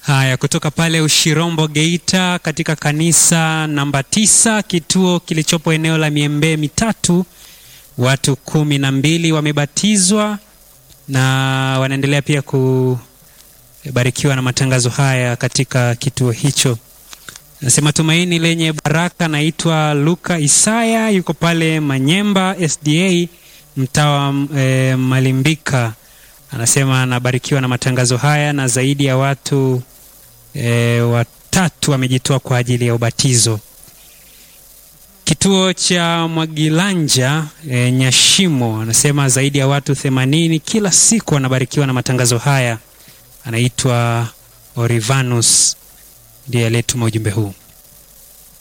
Haya, kutoka pale Ushirombo Geita, katika kanisa namba tisa, kituo kilichopo eneo la Miembe Mitatu, watu kumi na mbili wamebatizwa na wanaendelea pia kubarikiwa na matangazo haya katika kituo hicho. Nasema tumaini lenye baraka. Naitwa Luka Isaya, yuko pale Manyemba SDA, mtaa wa e, Malimbika. Anasema anabarikiwa na matangazo haya na zaidi ya watu e, watatu wamejitoa kwa ajili ya ubatizo. Kituo cha Mwagilanja e, Nyashimo anasema zaidi ya watu themanini kila siku wanabarikiwa na matangazo haya. Anaitwa Orivanus ndiye aliyetuma ujumbe huu.